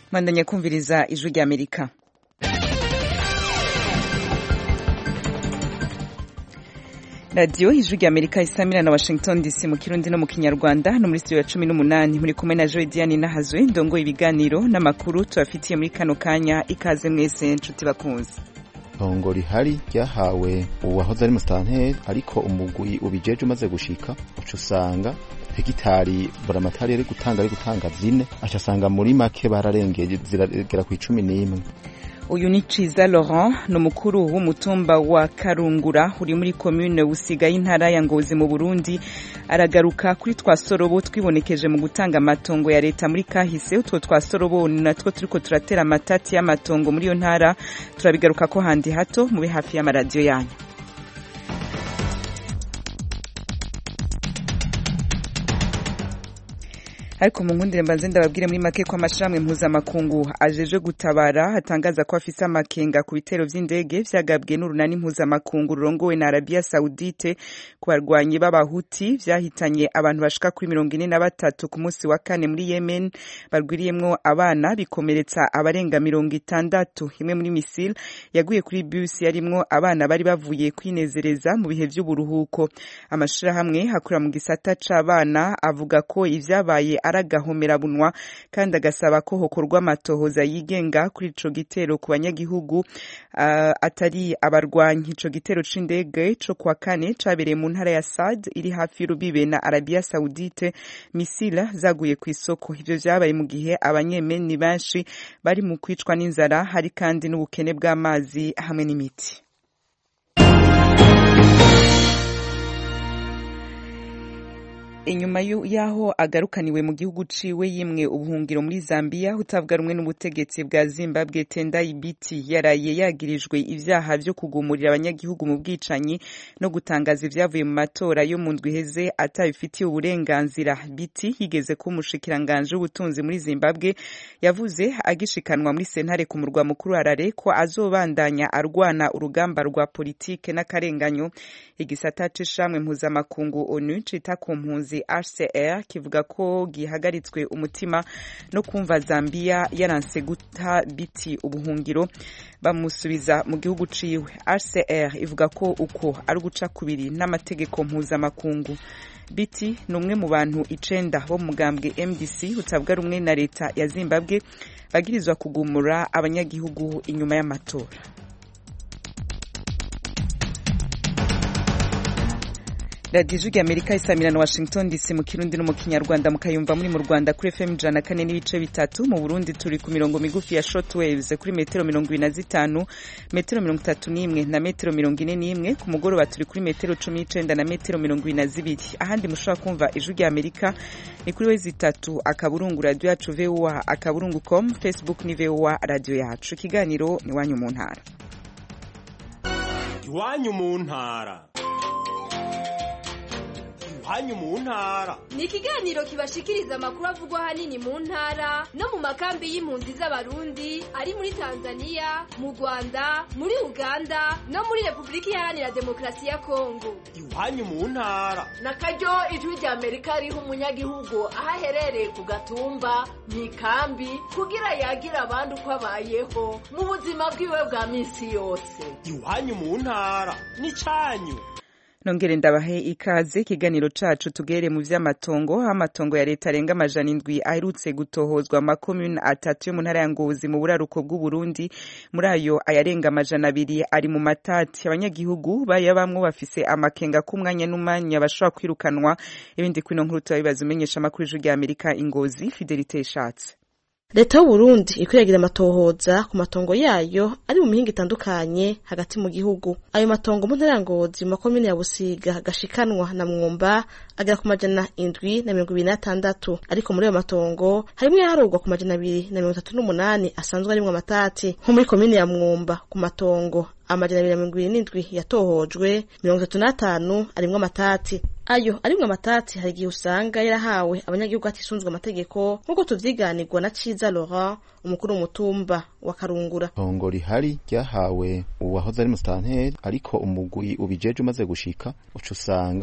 mwandanya kumviriza ijwi rya amerika radiyo ijwi rya amerika isamira na washington dc mu kirundi no mu kinyarwanda no muri studio ya cumi n'umunani muri kumwe na joy diane nahazwe ndongoye ibiganiro n'amakuru tubafitiye muri kano kanya ikaze mwese nshuti bakunze itongo rihari ryahawe uwahoze ari musitanteri ariko umugwi ubijeje umaze gushika uca usanga hegitari buramatari yari gutanga ari gutanga zine aca asanga muri make bararengeye ziragera ku icumi n'imwe uyu ni ciza laurent ni umukuru w'umutumba wa karungura uri muri komune busiga y'intara ya ngozi mu burundi aragaruka kuri twa sorobo twibonekeje mu gutanga amatongo ya leta muri kahise utwo twa sorobo ni natwo turiko turatera amatati y'amatongo muri iyo ntara turabigaruka ko handi hato mube hafi y'amaradiyo yanyu ariko mu nkundire mbanze ndababwire muri make ko amashirahamwe mpuzamakungu ajeje gutabara atangaza ko afise amakenga ku bitero vy'indege vyagabwe n'urunani mpuzamakungu rurongowe na Arabia Saudite ku barwanyi b'abahuti vyahitanye abantu bashika kuri mirongo ine na batatu ku munsi wa kane muri Yemen barwiriyemwo abana bikomeretsa abarenga mirongo itandatu imwe muri misile yaguye kuri bus yarimwo abana bari bavuye kwinezereza mu bihe vy'uburuhuko amashirahamwe hakorera mu gisata c'abana avuga ko ivyabaye aragahomerabunwa kandi agasaba ko hokorwa amatohoza yigenga kuri ico gitero ku banyagihugu uh, atari abarwanyi ico gitero c'indege co kwa kane cabereye mu ntara ya Sad iri hafi y'urubibe na Arabia Saudite misila zaguye ku isoko ivyo vyabaye mu gihe abanyemeni benshi bari mu kwicwa n'inzara hari kandi n'ubukene bw'amazi hamwe n'imiti inyuma y'aho agarukaniwe mu gihugu ciwe yimwe ubuhungiro muri Zambia utavuga rumwe n'ubutegetsi bwa Zimbabwe Tendai Biti yaraye yagirijwe ivyaha vyo kugumurira abanyagihugu mu bwicanyi no gutangaza ivyavuye mu matora yo mu ndwi heze atabifitiye uburenganzira Biti yigeze ko umushikiranganje w'ubutunzi muri Zimbabwe yavuze agishikanwa muri sentare ku murwa mukuru Harare ko azobandanya arwana urugamba rwa politike n'akarenganyo igisata c'ishamwe mpuzamakungu ONU cita ku mpunzi HCR kivuga ko gihagaritswe umutima no kumva Zambia yaranse guta biti ubuhungiro bamusubiza mu gihugu ciwe HCR ivuga ko uko ari guca kubiri n'amategeko mpuzamakungu biti ni umwe mu bantu icenda bo mugambwe MDC utavuga rumwe na leta ya Zimbabwe bagirizwa kugumura abanyagihugu inyuma y'amatora radiyo ijwi amerika isamira na washington dc mu kirundi no mu kinyarwanda mukayumva muri mu rwanda kuri fm ijana kane n'ibice bitatu mu burundi turi ku mirongo migufi ya short waves kuri metero mirongo ibiri na zitanu metero mirongo itatu n'imwe na metero mirongo ine n'imwe ku mugoroba turi kuri metero cumi n'icenda na metero mirongo ibiri na zibiri ahandi mushobora kumva ijwi rya amerika ni kuri wezi itatu akaburungu radiyo yacu voa akaburungu com facebook ni voa radiyo yacu ikiganiro ni iwanyu mu ntara iwanyu mu ntara hanyu mu ntara ni ikiganiro kibashikiriza amakuru avugwa hanini mu ntara no mu makambi y'impunzi z'abarundi ari muri tanzania mu rwanda muri uganda no muri repubulika iharanira demokarasi ya kongo iwanyu mu ntara na karyo ijwi rya amerika riha umunyagihugu aho aherereye ku gatumba mu ikambi kugira yagira abandi uko abayeho mu buzima bwiwe bwa minsi yose iwanyu mu ntara ni cyanyu nongere ndabahe ikaze ikiganiro cacu tugere mu vy'amatongo amatongo ya leta arenga amajana indwi aherutse gutohozwa amakomune atatu yo mu ntara ya ngozi mu buraruko bw'uburundi muri ayo ayarenga amajana abiri ari mu matati abanyagihugu bayabamwo bafise amakenga k'umwanya n'umwanya bashobora kwirukanwa ibindi kwino nkuru turabibaza umenyesha amakuru y'ijwi rya amerika ingozi fidelite ishatse leta y'uburundi ikwiragira amatohoza ku matongo yayo ari mu mihinga itandukanye hagati mu gihugu ayo matongo mu ntara ya ngozi mu makomine ya busiga gashikanwa na mwumba agera ku majana indwi na mirongo ibiri n'atandatu ariko muri ayo matongo harimwo yaharurwa ku majana abiri na mirongo itatu n'umunani asanzwe arimwo amatati nko muri komine ya mwumba ku matongo amajana abiri na mirongo ibiri n'indwi yatohojwe mirongo itatu n'atanu arimwo amatati ayo arimwo amatati hari igihe usanga yarahawe abanyagihugu hatisunzwe amategeko nk'uko tuvyiganirwa na ciza laurent umukuru w'umutumba wa karungura itongo rihari ryahawe uwahoze ari musitanteri ariko umugwi ubijeje umaze gushika uca usanga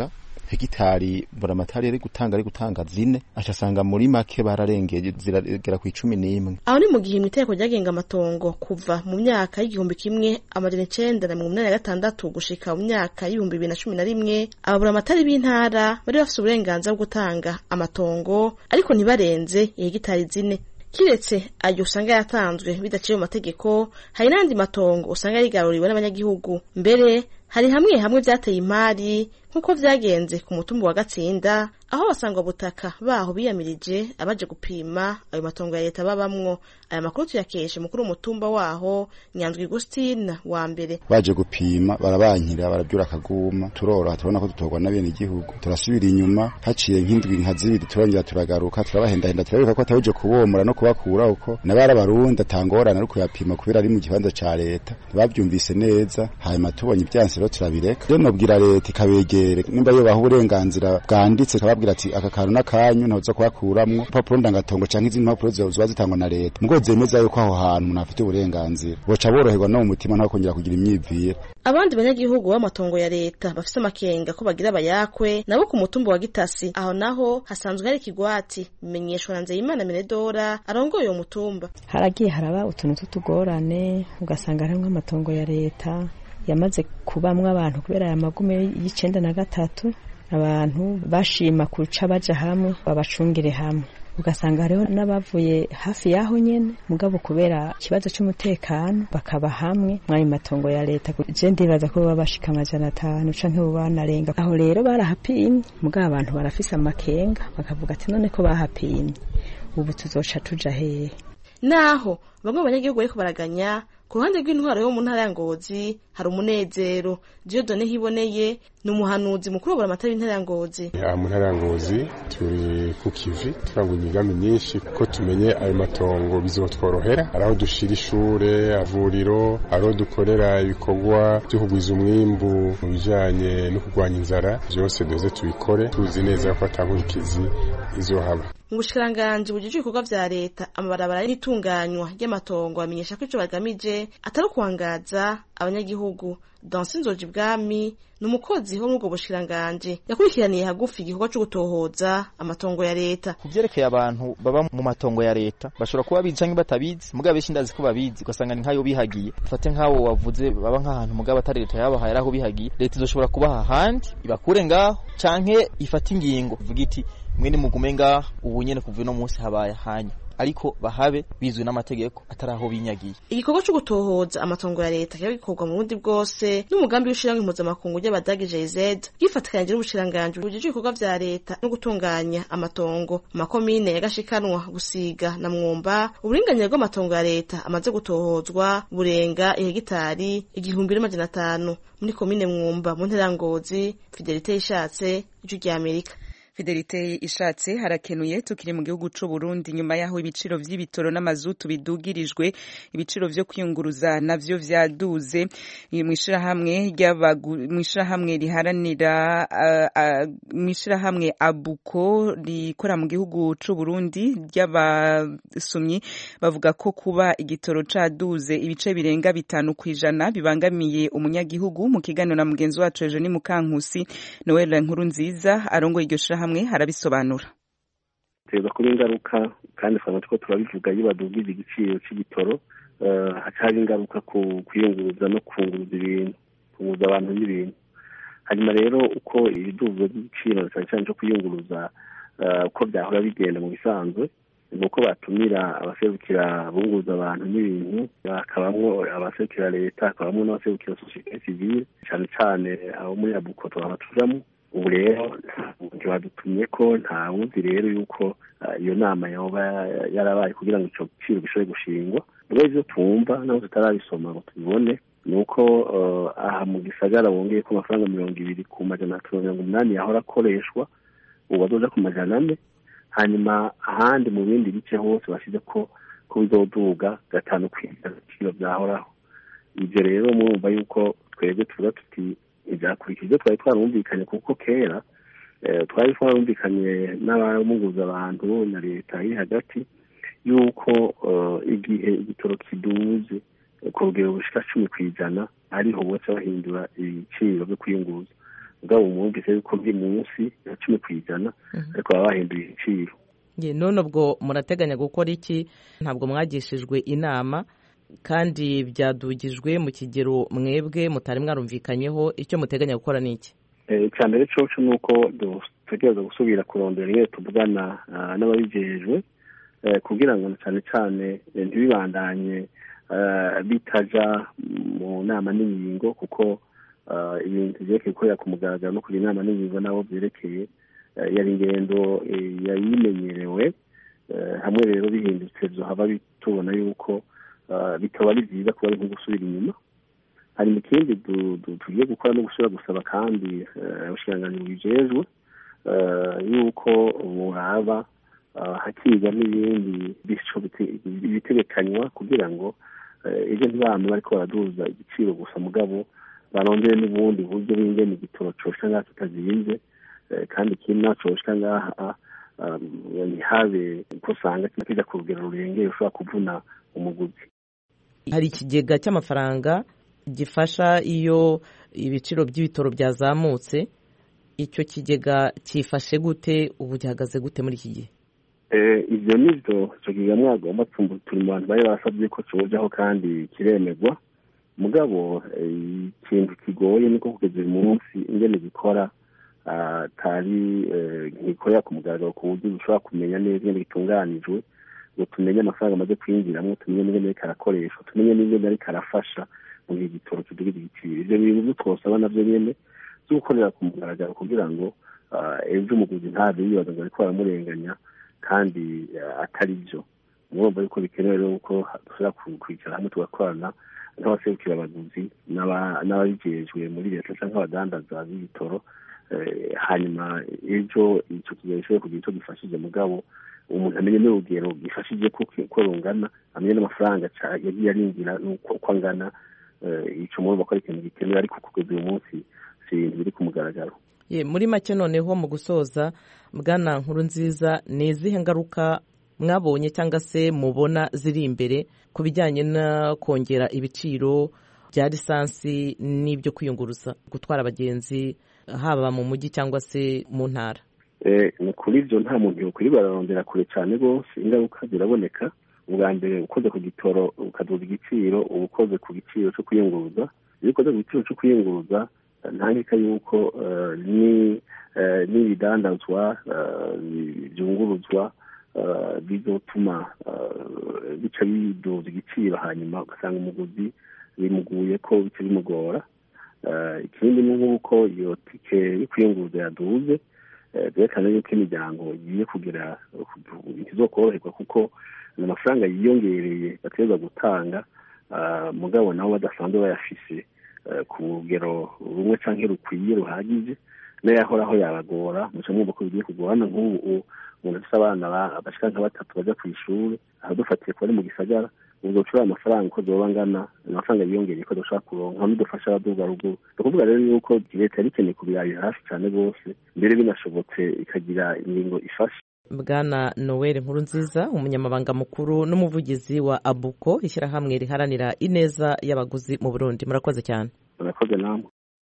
hegitari buramatari yari gutanga ari gutanga zine aca asanga muri make bararengeye ziragera ku icumi n'imwe aho ni mu gihe mu itegeko ryagenga amatongo kuva mu myaka y'igihumbi kimwe amajana icenda na mirongo inani na gatandatu gushika mu myaka y'ibihumbi bibiri na cumi na rimwe ababuramatari b'intara bari bafise uburenganzira bwo gutanga amatongo ariko ntibarenze ihegitari zine kiretse ayo usanga yatanzwe bidaciye mu mategeko hari n'andi matongo usanga yarigaruriwe n'abanyagihugu mbere hari hamwe hamwe vyateye imari nk'uko vyagenze ku mutumba wa gatsinda aho abasangwa butaka baho biyamirije abaje gupima ayo matongo ya leta babamwo aya makuru tuyakeshe mukuru w'umutumba waho nyanzwi gustina wa mbere baje gupima barabankira barabyura akaguma turoroha turabona ko dutorwa n'abene igihugu turasubira inyuma haciye nk'indwi nka zibiri turongera turagaruka turabahendahenda turabereka ko atawuje kubomora no kubakura uko nabari abarundi atangorana ari kuyapima kubera ari mu kibanza ca leta ntibavyumvise neza hanyuma tubonye ibyansi rero turabireka rero nobwira leta ikabegere nimba yobaha uburenganzira bwanditse ikababwira ati aka kantu n'akanyu ntabuza kuhakuramwo impapuro ndangatongo canke izindi mpapuro ziba zitangwa na leta mugo zemeza yuko aho hantu umuntu afite uburenganzira boca boroherwa no mu mutima ntaho kongera kugira imyivire abandi banyagihugu b'amatongo ya leta bafise amakenga ko bagira abayakwe nabo ku mutumba wa gitasi aho naho hasanzwe hari ikigwati bimenyeshwa na nzeyimana menedora arongoye uwo mutumba haragiye haraba utuntu tw'utugorane ugasanga harimwo amatongo ya leta yamaze kubamwo abantu kubera aya magume y'icenda na gatatu abantu bashima kuca baja hamwe babacungire hamwe ugasanga hariho n'abavuye hafi y'aho nyene mugabo kubera ikibazo c'umutekano bakaba hamwe mw'ayo matongo ya leta je ndibaza ko baba bashika amajana atanu canke bo banarenga aho rero barahapimye mugabo abantu barafise amakenga bakavuga ati none ko bahapimye ubu tuzoca tuja hehe naho bamwe mu banyagihugu bariko baraganya ku ruhande rw'intwaro yo mu ntara ya ngozi hari umunezero diodone hiboneye ni umuhanuzi mukuru wa buramatari w'intara ya ngozi aha mu ntara ya ngozi turi ku kivi turangura imigambi myinshi ko tumenye ayo matongo bizotworohera hari aho dushira ishure avuriro hari aho dukorera ibikorwa byo kugwiza umwimbu mu bijanye no kurwanya inzara byose duze tubikore tuzi neza ko atankurikizi izohaba mu bushikiranganji bujejwe ibikorwa vya leta amabarabara n'itunganywa ry'amatongo bamenyesha ko ico bagamije atari ukuwangaza abanyagihugu dansi nzoji bwami ni umukozi wo muri ubwo bushikiranganji yakurikiraniye hagufi igikorwa co gutohoza amatongo ya leta ku vyerekeye abantu baba mu matongo ya leta bashobora kuba bizi canke batabizi mugabo benshi ndazi ko babizi ugasanga ni nk'ayo bihagiye fate nk'abo wavuze baba nk'ahantu mugabo atari leta yabahaye ari aho bihagiye leta izoshobora kubaha ahandi ibakure ngaho canke ifate ingingo ivuga iti mwene mugume ngaho ubu nyene kuva uno munsi habaye hanya ariko bahabe bizwi n'amategeko atari aho binyagiye igikorwa co gutohoza amatongo ya leta kiba gikorwa mu burundi bwose n'umugambi w'ishirahamwe impuzamakungu ry'abadagi jz bwifatikanije n'ubushikiranganji bujejwe ibikorwa vya leta no gutunganya amatongo mu makomine ya gashikanwa gusiga na mwumba uburinganire bw'amatongo ya leta amaze gutohozwa burenga ihegitari igihumbi n'amajana atanu muri komine mwumba mu ntera ngozi fidelite yishatse ijwi ry'amerika Fidelite ishatse harakenuye tukiri mu gihugu c'u Burundi nyuma yaho ibiciro vy'ibitoro n'amazutu bidugirijwe ibiciro vyo kwiyunguruza navyo vyaduze mwishira hamwe mwishira hamwe riharanira mwishira hamwe abuko rikora mu gihugu c'u Burundi ry'abasumyi bavuga ko kuba igitoro caduze ibice birenga bitanu kwijana bibangamiye umunyagihugu mu kiganiro na mugenzi wacu Eugenie Mukankusi Noel Nkuru nziza arongo iryo shira hamwe harabisobanura teza kuba ingaruka kandi twaba two turabivuga iyo badugije igiciro cy'igitoro haca hari ingaruka ku kwiyunguruza no kunguruza ibintu kunguruza abantu n'ibintu hanyuma rero uko ibiduzwa by'igiciro cyane cyane cyo kwiyunguruza uko byahora bigenda mu bisanzwe ni uko batumira abaserukira bunguruza abantu n'ibintu hakabamo abaserukira leta hakabamo n'abaserukira sosiyete sivile cyane cyane abo muri abuko twaba tujamo ubu rero ntibadutumye ko nta wuzi rero yuko iyo nama yoba yarabaye kugira ngo icyo giciro gishobore gushingwa rero ibyo twumva naho tutarabisoma ngo tubibone ni uko aha mu gisagara bongeye ko amafaranga mirongo ibiri ku majana atatu mirongo umunani yahora akoreshwa ubu bazoja ku majana ane hanyuma ahandi mu bindi bice hose bashyize ko ko bizoduga gatanu ku ibiciro byahoraho ibyo rero murumva yuko twebwe tuvuga tuti ibyakurikije twari twarumvikanye kuko kera twari twarumvikanye n'abamuguza abantu na leta iri hagati y'uko igihe igitoro kiduze ku rugero bushika cumi ku ijana ariho bose bahindura ibiciro byo kwiyunguruza ubwabo mwumvise yuko biri munsi ya cumi ku ijana ariko baba bahinduye ibiciro none ubwo murateganya gukora iki ntabwo mwagishijwe inama kandi byadugijwe mu kigero mwebwe mutari mwarumvikanyeho icyo muteganya gukora ni iki icya mbere cyoco ni uko dutegereza gusubira kurondera iyo tuvugana n'ababijejwe kugira ngo cyane cyane ntibibandanye bitaja mu nama n'ingingo kuko ibintu byerekeye gukorera ku mugaragaro no kugira inama n'ingingo nabo byerekeye yari ingendo yayimenyerewe hamwe rero bihindutse haba tubona yuko bikaba ari byiza kuba ari nko gusubira inyuma hari ikindi tugiye gukora no gusubira gusaba kandi abashiranganyi bijejwe yuko buraba hakigwa n'ibindi bitegekanywa kugira ngo ibyo ntibame bariko baraduza igiciro gusa mugabo barondere n'ubundi buryo bingene igitoro coshika ngaha kitazinze kandi ikindi naco coshika ngaha ntihabe ko usanga kija ku rugero rurengeye ushobora kuvuna umuguzi hari ikigega cy'amafaranga gifasha iyo ibiciro by'ibitoro byazamutse icyo kigega cyifashe gute ubu gihagaze gute muri iki gihe ibyo ni byo icyo kigega mwagomba turi mu bantu bari barasabye ko kiwujyaho kandi kiremerwa mugabo ikintu kigoye niko kugeza uyu munsi ingene gikora atari ntikorera ku mugaragaro ku buryo dushobora kumenya neza ingene gitunganijwe ngo tumenye amafaranga amaze kwinjiramo tumenye n'ingene ariko arakoreshwa tumenye n'ingene ariko arafasha mu gihe igitoro kidugira igiciro ibyo bintu byo twosaba navyo nyene byo gukorera ku mugaragaro kugira ngo ejo umuguzi ntave yibaza ngo ariko baramurenganya kandi atari byo murumva yuko bikenewe rero ko dushobora kwicara hamwe tugakorana nk'abaserukira abaguzi n'ababijejwe muri leta cyangwa abadandaza b'ibitoro hanyuma ejo icyo kigero gishobora kugira icyo gifashije mugabo umuntu amenye n'urugero gifashije ko rungana amenye n'amafaranga yagiye arinjira uko angana icyo murumva ko ari ikintu gikenewe ariko kugeza uyu munsi si ibintu biri ku mugaragaro muri make noneho mu gusoza bwana nkuru nziza ni izihe ngaruka mwabonye cyangwa se mubona ziri imbere ku bijyanye no kongera ibiciro bya lisansi n'ibyo kwiyunguruza gutwara abagenzi haba mu mujyi cyangwa se mu ntara ni kuri ibyo nta muntu yokwiri bararondera kure cyane rwose ingaruka ziraboneka ubwa mbere ukoze ku gitoro ukaduza igiciro uba ukoze ku giciro cyo kwiyunguruza iyo ukoze ku giciro cyo kwiyunguruza ntandika yuko n'ibidandazwa byunguruzwa bizotuma bica biduza igiciro hanyuma ugasanga umuguzi bimuguye ko bica bimugora ikindi ni nk'uko iyo tike yo kwiyunguruza yaduze byerekana yuko imiryango igiye kugira ikizokoroherwa kuko ni amafaranga yiyongereye bategereza gutanga mugabo nabo badasanzwe bayafise ku rugero rumwe cyangwa rukwiye ruhagije n'ayahoraho yabagora muca mwumva ko bigiye kugorana nk'ubu umuntu afite abana bashika nka batatu bajya ku ishuri aho dufatiye kuba ari mu gisagara ubwo ucura amafaranga uko zoba angana amafaranga yiyongereye ko dushobora kuronka aho bidufasha abaduga ruguru ni ukuvuga rero yuko leta yari ikeneye kubirabira hafi cyane rwose mbere binashobotse ikagira ingingo ifasha bwana noel nkuru nziza umunyamabanga mukuru n'umuvugizi wa abuko ishyirahamwe riharanira ineza y'abaguzi mu burundi murakoze cyane murakoze namwe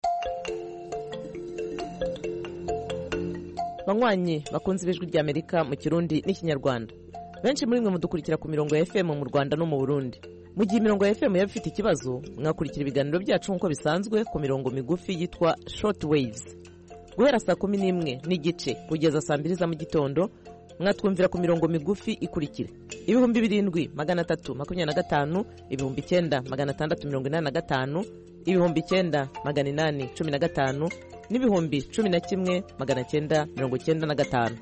banywanyi bakunze ibijwi ry'amerika mu kirundi n'ikinyarwanda benshi muri mwe mudukurikira ku mirongo ya fm mu rwanda no mu burundi mu gihe imirongo ya fm yaba ifite ikibazo mwakurikira ibiganiro byacu nk'uko bisanzwe ku mirongo migufi yitwa short waves guhera saa kumi n'imwe n'igice kugeza saa mbiri za mu gitondo mwatwumvira ku mirongo migufi ikurikira ibihumbi birindwi magana atatu makumyabiri na gatanu ibihumbi icyenda magana atandatu mirongo inani na gatanu ibihumbi icyenda magana inani cumi na gatanu n'ibihumbi cumi na kimwe magana cyenda mirongo cyenda na gatanu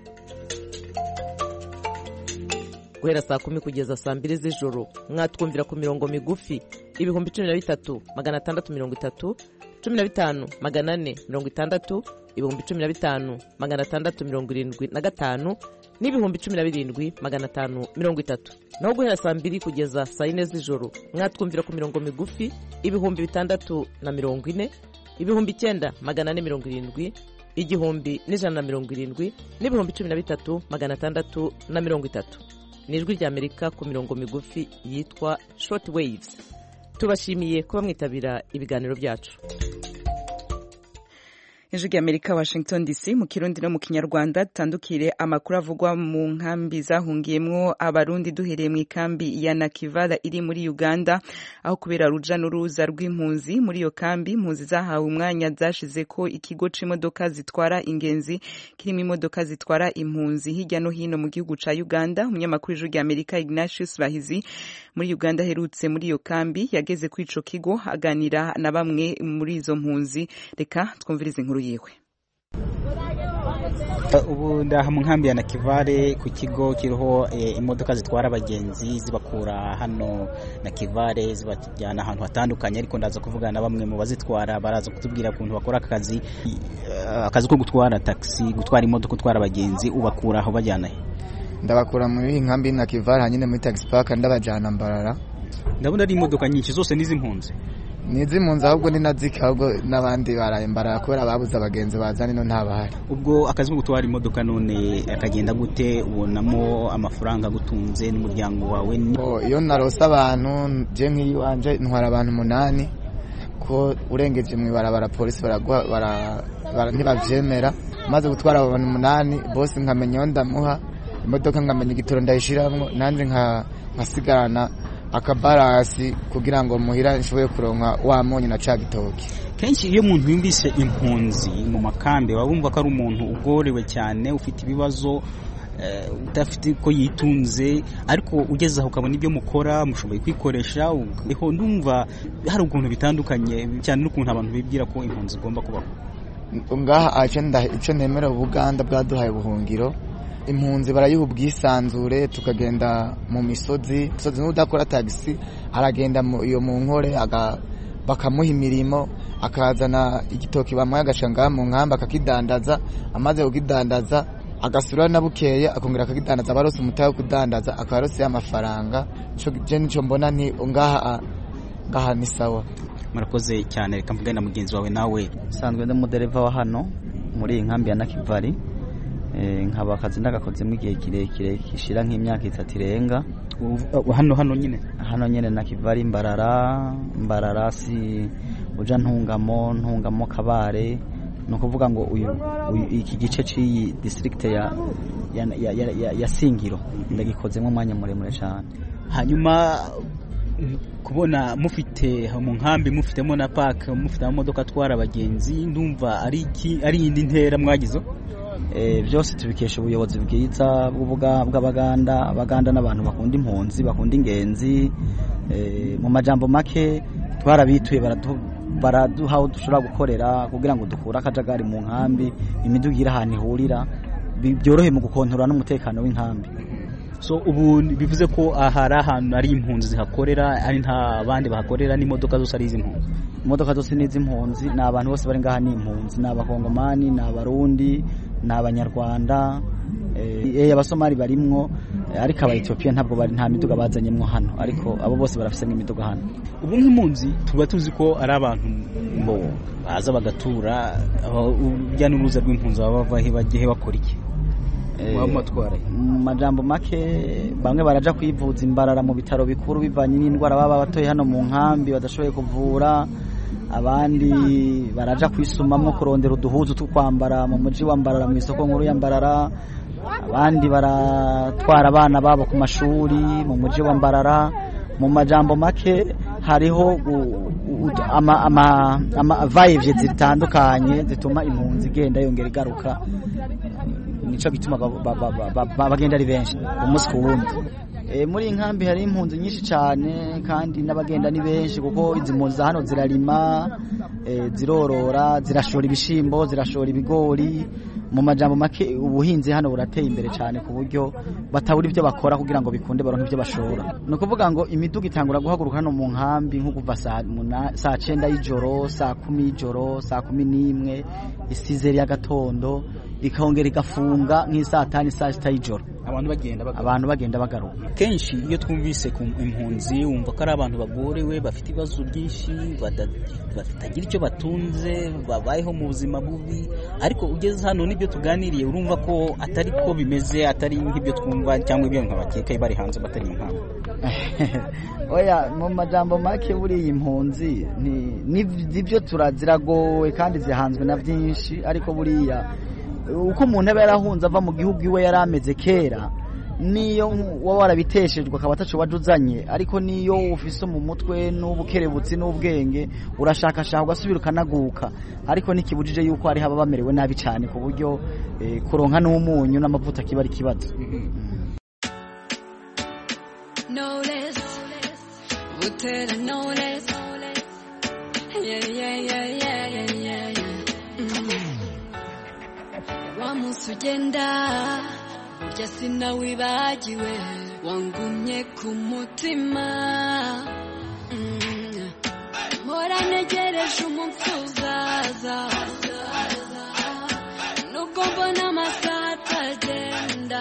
guhera saa kumi kugeza saa mbiri z'ijoro mwatwumvira ku mirongo migufi ibihumbi cumi na bitatu magana atandatu mirongo itatu cumi na bitanu magana ane mirongo itandatu ibihumbi cumi na bitanu magana atandatu mirongo irindwi na gatanu n'ibihumbi cumi na birindwi magana atanu mirongo itatu naho guhera saa mbiri kugeza saa yine z'ijoro mwatwumvira ku mirongo migufi ibihumbi bitandatu na mirongo ine ibihumbi icyenda magana ane mirongo irindwi igihumbi n'ijana na mirongo irindwi n'ibihumbi cumi na bitatu magana atandatu na mirongo itatu ni ijwi ry'amerika ku mirongo migufi yitwa short waves tubashimiye kuba mwitabira ibiganiro byacu ijwi ry'amerika washington dc mu kirundi no mu kinyarwanda dutandukire amakuru avugwa mu nkambi zahungiyemwo abarundi duhereye mu ikambi ya nakivala iri muri uganda aho kubera ruja n'uruza rw'impunzi muri iyo kambi impunzi zahawe umwanya zashize ko ikigo c'imodoka zitwara ingenzi kirimo imodoka zitwara impunzi hirya no hino mu gihugu ca uganda umunyamakuru w'ijwi ry'amerika ignatius bahizi muri uganda aherutse muri iyo kambi yageze kuri ico kigo aganira na bamwe muri izo mpunzi reka twumvirize inkuru yiwe ubu ndaha mu nkambi ya nakivale ku kigo kiriho imodoka zitwara abagenzi zibakura hano nakivale zibajyana ahantu hatandukanye ariko ndaza kuvugana na bamwe mu bazitwara baraza kutubwira ukuntu bakora akazi akazi ko gutwara taxi gutwara imodoka gutwara abagenzi ubakura aho bajyana he ndabakura muri iyi nkambi nakivale hanyine muri taxi park ndabajyana mbarara ndabona ari imodoka nyinshi zose n'iz'impunzi ni iz'impunzi ahubwo ni nazika ahubwo n'abandi barayembara kubera babuze abagenzi baza nino ntabahari ubwo akazi ko gutwara imodoka none akagenda gute ubonamo amafaranga agutunze n'umuryango wawe iyo narose abantu je nk'iyiwanje ntwara abantu umunani ko urengeje mu ibarabara polisi ntibavyemera maze gutwara abantu umunani bose nkamenya iyo ndamuha imodoka nkamenya igitoro ndayishiramwo nanjye nkasigarana akabarasi kugira ngo muhira nshobore kuronka wa munyu na ca gitoki kenshi iyo umuntu yumvise impunzi mu makambi waba wumva ko ari umuntu ugorewe cyane ufite ibibazo udafite ko yitunze ariko ugeze aho ukabona ibyo mukora mushoboye kwikoresha uho ndumva hari ukuntu bitandukanye cyane n'ukuntu abantu bibwira ko impunzi igomba kubaho ngaha icyo nemera ubuganda bwaduhaye ubuhungiro impunzi barayiha ubwisanzure tukagenda mu misozi misozi n'udakora tagisi aragenda iyo mu nkore bakamuha imirimo akazana igitoki bamuha agaca ngaha mu nkambi akakidandaza amaze kukidandaza agasura na bukeye akongera akakidandaza abarose umutahe wo kudandaza akaba arose amafaranga je nico mbona ni ngaha ngaha ni sawa murakoze cyane reka mvugane na mugenzi wawe nawe sanzwe ndi umudereva wa hano muri iyi nkambi ya nakivari nkaba akazi ndagakozemo igihe kirekire gishira nk'imyaka itatu irenga hano hano nyine hano nyine na kivari mbarara mbarara si uja ntungamo ntungamo kabare ni ukuvuga ngo uyu iki gice cy'iyi district ya ya, ya, ya, ya singiro ndagikozemo umwanya muremure cyane hanyuma kubona mufite mu nkambi mufitemo na park mufite amamodoka atwara abagenzi ndumva ari iki ari indi ntera mwagizo byose tubikesha ubuyobozi bwiza bw'abaganda abaganda n'abantu bakunda impunzi bakunda ingenzi mu majambo make twarabituye baraduha aho dushobora gukorera kugira ngo dukure akajagari mu nkambi imiduga iri ahantu ihurira byorohe mu gukontorora n'umutekano w'inkambi so ubu bivuze ko aha ari ahantu ari impunzi zihakorera ari nta bandi bahakorera n'imodoka zose ari iz'impunzi imodoka zose ni iz'impunzi ni abantu bose bari ngaha ni impunzi ni abakongomani ni abarundi ni abanyarwanda abasomali barimwo ariko aba etiyopiya ntabwo bari nta miduga bazanyemo hano ariko abo bose barafise n'imiduga hano ubu nk'impunzi tuba tuzi ko ari abantu baza bagatura urujya n'uruza rw'impunzi baba bava he bagiye bakora iki mu majambo make bamwe baraja kwivuza imbarara mu bitaro bikuru bivanye n'indwara baba batoye hano mu nkambi badashoboye kuvura abandi baraja kwisumamwo kurondera uduhuzu two kwambara mu muji wa mbarara mu isoko nkuru ya mbarara abandi baratwara abana babo ku mashuri mu muji wa mbarara mu majambo make hariho amavayivye zitandukanye zituma impunzi igenda yongera igaruka nico gituma bagenda ari benshi umunsi ku wundi muri iyi nkambi hari impunzi nyinshi cyane kandi n'abagenda ni benshi kuko izi mpunzi za hano zirarima zirorora zirashora ibishyimbo zirashora ibigori mu majambo make ubuhinzi hano burateye imbere cyane ku buryo batabura ibyo bakora kugira ngo bikunde baronke ibyo bashora ni ukuvuga ngo imiduga itangura guhaguruka hano mu nkambi nko kuva saa cyenda y'ijoro saa kumi y'ijoro saa kumi n'imwe isizeri y'agatondo ikongera igafunga nk'isaa tanu saa sita y'ijoro abantu bagenda bagaruka abantu bagenda bagaruka kenshi iyo twumvise ku impunzi wumva ko ari abantu bagorewe bafite ibibazo byinshi bada- batagira icyo batunze babayeho mu buzima bubi ariko ugeze hano n'ibyo tuganiriye urumva ko atari ko bimeze atari nk'ibyo twumva cyangwa ibyo nkabakeka bari hanze batari mu nkambi oya mu majambo make buriya impunzi ni- ni- nibyo turaziragowe kandi zihanzwe na byinshi ariko buriya uko umuntu aba yarahunze ava mu gihugu iwe yari ameze kera niyo waba warabiteshejwe akaba ataco waje uzanye ariko niyo ufise mu mutwe n'ubukerebutsi n'ubwenge urashakashaka ugasubira ukanaguka ariko ntikibujije yuko hari haba bamerewe nabi cyane ku buryo eh, kuronka n'umunyu n'amavuta kiba ari ikibazo no less. Butera no less. Yeah, yeah, yeah, yeah, yeah, yeah, yeah. Mm. Wa munsi ugenda burya sinawibagiwe wangumye ku mutima Mm. mpora ntegereje umunsi uzaza nubwo mbona amasaha atagenda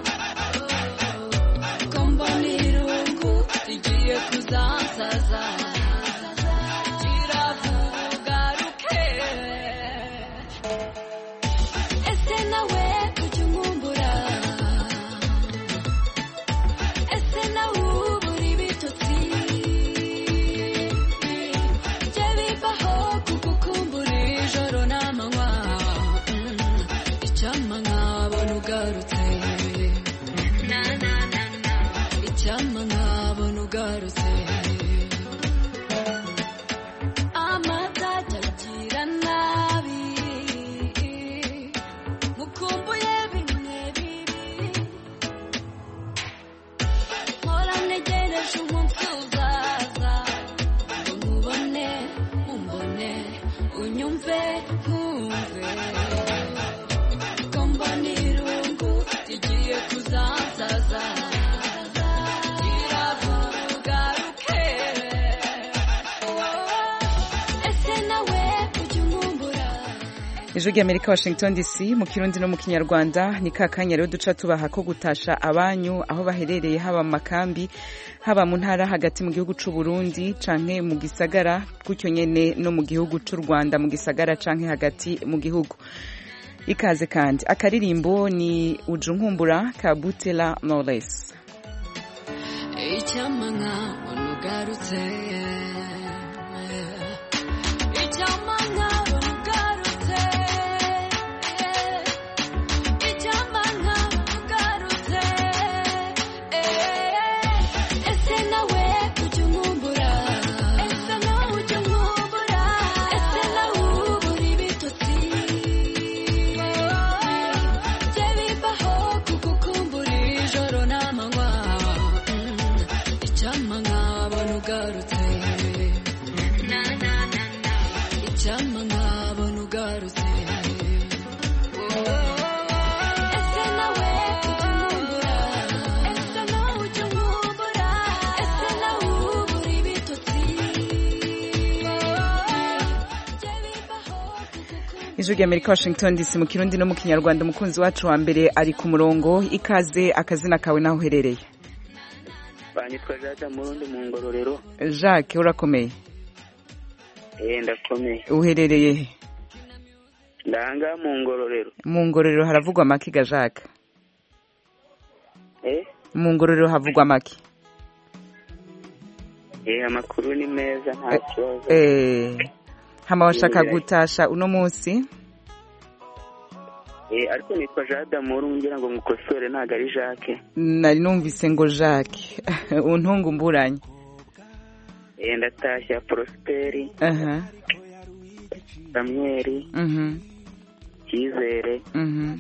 ko mbona irungu rigiye kuzansaza kiravuga ruke ese nawe ujya unkumbura ese nawe ubura ibitotsi jye bibaho kugukumbura ijoro n'amanywa Mm, icyampa nkabona ugarutse na na na na icyampa nkabona ugarutse amatage agira nabi mukumbuye bimwe bibi mpora ntegereje umunsi uzaza ngo nkubone umbone unyumve nkumve ko mbona irungu rigiye kuzansaza kiravuga ruke ese nawe ujya unkumbura ijwi ry'amerika washington dc mu kirundi no mu kinyarwanda ni ka kanya rero duca tubaha ko gutasha abanyu aho baherereye haba mu makambi haba mu ntara hagati mu gihugu c'u Burundi canke mu gisagara gutyo nyene no mu gihugu c'u Rwanda mu gisagara canke hagati mu gihugu ikaze kandi akaririmbo ni ujunkumbura ka Butela Knowless icyampa nkabona ugarutse icyampa nkabona ugarutse icyampa nkabona ugarutse ese nawe ujya unkumbura ese nawe ujya unkumbura ese nawe ubura ibitotsi jye bibaho kugukumbura ijoro n'amanywa Mm, icyampa nkabona ugarutse na na na na icyampa nkabona ugarutse ese nawe ujya unkumbura ese nawe ujya unkumbura ese nawe ubura ibitotsi ijwi ry'amerika washington dc mu kirundi no mu kinyarwanda umukunzi wacu wa mbere ari ku murongo ikaze akazina kawe naho uherereye banyitwa jada murundi mu ngororero jacques urakomeye eh ndakomeye uherereye he ndanga mu ngororero mu ngororero haravugwa amaki ga jacques eh mu ngororero havugwa amaki eh amakuru ni meza nta kibazo eh hama washaka Yego, gutasha uno munsi eh ariko nitwa jada muru ngira ngo mukosore ntago ari jacques nari numvise ngo jacques untungumburanye eh ndatashya prosperi aha samuel mhm cyizere mhm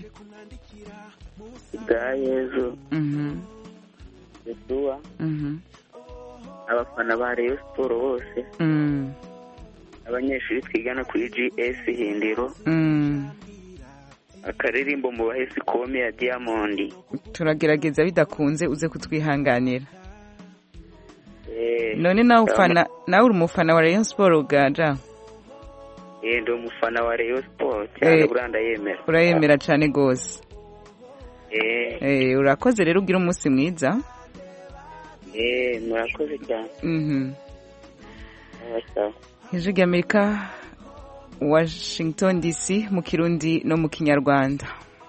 bwa yezu mhm yesuwa mhm abafana ba rayon siporo bose mm abanyeshuri twigana kuri gs hindiro mm akaririmbo mu bahesi kome ya diamond turagerageza bidakunze uze kutwihanganira eh none nawe ufana nawe uri umufana wa Rayon Sport gaja eh ndi umufana wa rayon sport cyane Eh. buranda yemera urayemera cyane gose eh Eh, urakoze rero ugira umunsi mwiza eh murakoze cyane Mhm. sawa sawa ijwi ry'amerika washington dc mu kirundi no mu kinyarwanda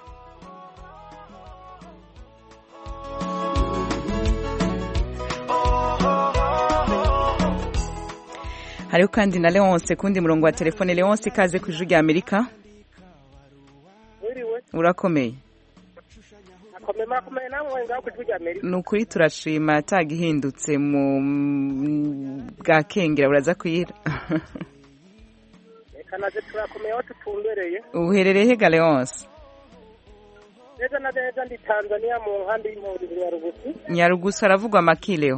hariho kandi na leonce kundi murongo wa telefone leonce ikaze ku ijwi ry'amerika Mwiriwe. urakomeye Akomeye murakomeye namwe ngaho ku ijwi rya Amerika. ni ukuri turashima atagihindutse mu mm, bwa kengera buraza kwira Reka naje turakomeye aho tutumbereye. uherereye he galeonce Neza na neza ndi Tanzania mu nkambi y'impunzi Nyarugusu. nyarugusu haravugwa amakileo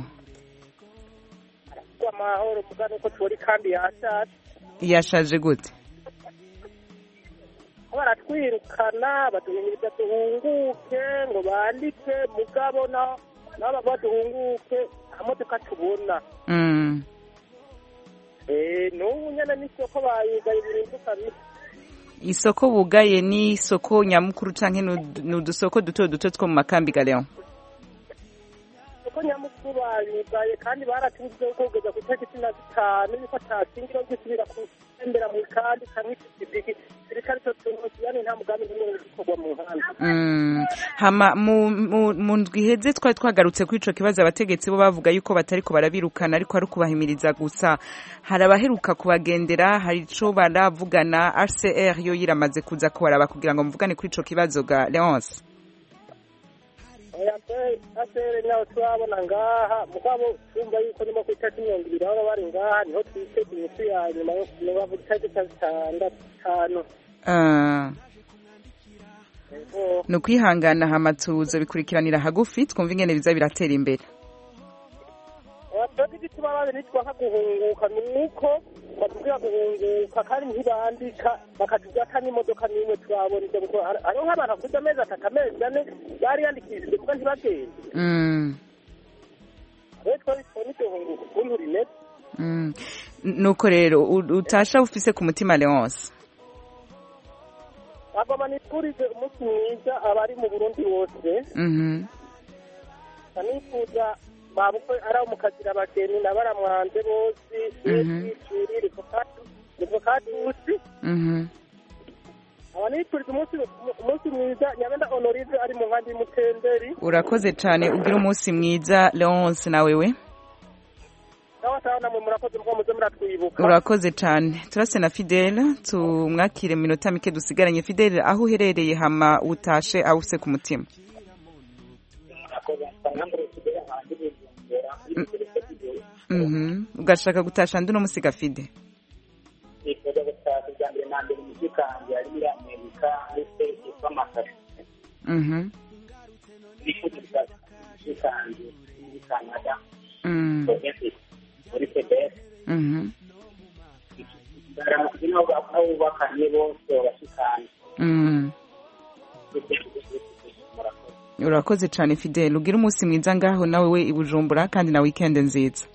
Kwa mahoro muga nuko turi kambi ya Asad. yashaje gute baratwirukana baduhimiriza duhunguke ngo bandike mugabo na nabo baduhunguke amodoka tubona Mm. eh n'ubu nyene n'isoko bayigaye ibintu kabisa isoko bugaye ni isoko nyamukuru canke nu- ni udusoko duto duto two mu makambi galeon isoko nyamukuru bayugaye kandi baratubuze ko kugeza ku itariki cumi na zitanu yuko atasingiro gisubira gutembera mu kandi kamwe ikipiki sirikari cyo tuntu yani nta mugambi n'umwe uri gukorwa mu muhanda Mm. hama mu mu- mu ndwi iheze twari twagarutse kuri ico kibazo abategetsi bo bavuga yuko batariko barabirukana ariko ari ukubahimiriza gusa hari abaheruka kubagendera hari ico baravugana RCR yo yiramaze kuza kubaraba kugira ngo muvugane kuri ico kibazo ga Leonce oya pe asere nawe turabona ngaha mugabo twumva yuko nyuma ku itariki mirongo ibiri baba bari ngaha niho twitega iminsi ya nyuma yo kumenya ku itariki cya zitandatu tanu Ah. Ego. ni ukwihangana hama tuzo bikurikiranira hagufi twumva ingene biza biratera imbere twebwe igituma bazi nitwanka guhunguka ni uko batubwira guhunguka kandi ntibandika bakatubwira ata n'imodoka n'imwe turabona ibyo gukora Hari- hariho nk'abantu bakuze amezi atatu amezi ane bariyandikishije kuko ntibagende Mm. rero twari tubona iryo hunguka ukuntu rimeze Mm. nuko rero u- utasha ufise ku mutima Leonce agoma nifurize umunsi mwiza abari mu burundi bose Mhm. nifuza babukwe ari abo mu kazira abageni na baramwanze bose Mhm. bishuri rivokatusi Mhm. aba nifuriza umunsi umunsi mwiza nyabenda honorive ari mu nkambi y'umutenderi urakoze cyane ugira umunsi mwiza Leonce na wewe nawe ataho namwe murakoze muko muze muratwibuka urakoze cyane turase na Fidele tumwakire mu minota mike dusigaranye Fidele aho uherereye hama utashe aho ufise ku mutima Mhm. ugashaka gutasha ndi umusiga Fide nifuza gutaha bwa mbere na mbere umuziki wanjye ari muri amerika ndetse yitwa masaka Mhm. nifuza gutaha umuziki wanjye muri canada Mm. muri quebec Mhm. ndaramutse n'abo aho bubakanye bose babashikanye Mm. urakoze cyane Fidele ugira umunsi mwiza ngaho nawe we i Bujumbura kandi na weekend nziza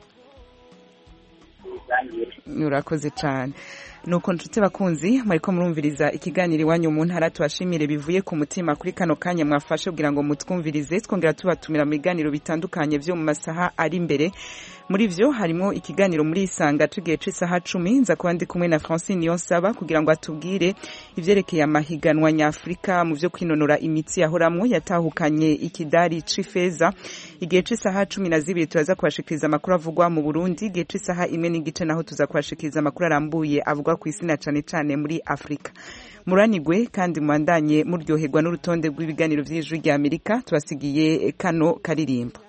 urakoze cyane nuko nshuti bakunzi mwariko murumviriza ikiganiro iwanyu mu ntara tubashimire bivuye ku mutima kuri kano kanya mwafashe kugira ngo mutwumvirize twongera tubatumira mu biganiro bitandukanye byo mu masaha ari imbere muri vyo harimo ikiganiro muri isanga tugiye c'isaha cumi nza kuba ndi kumwe na francine niyonsaba kugira ngo atubwire ivyerekeye amahiganwa nyafurika mu vyo kwinonora imitsi yahoramwo yatahukanye ikidari c'ifeza igihe c'isaha cumi na zibiri turaza kubashikiriza amakuru avugwa mu burundi igihe c'isaha imwe n'igice naho tuza kubashikiriza amakuru arambuye avugwa ku isi na cane cane muri afurika muranigwe kandi mubandanye muryoherwa n'urutonde rw'ibiganiro vy'ijwi rya amerika tubasigiye kano karirimbo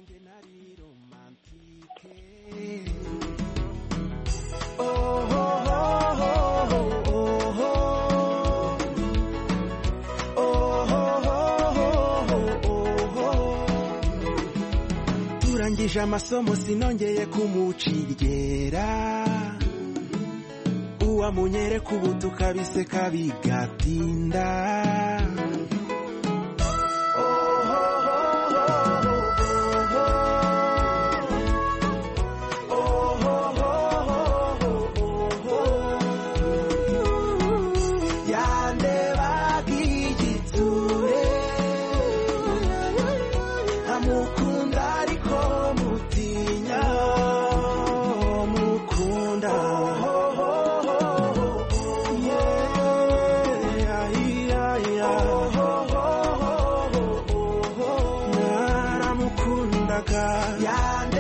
turangije amasomo sinongeye kumucigera uwamunyereka ubu tukabiseka bigatinda yandebaga igitsure mukunda ariko mutinya mukunda naramukundaga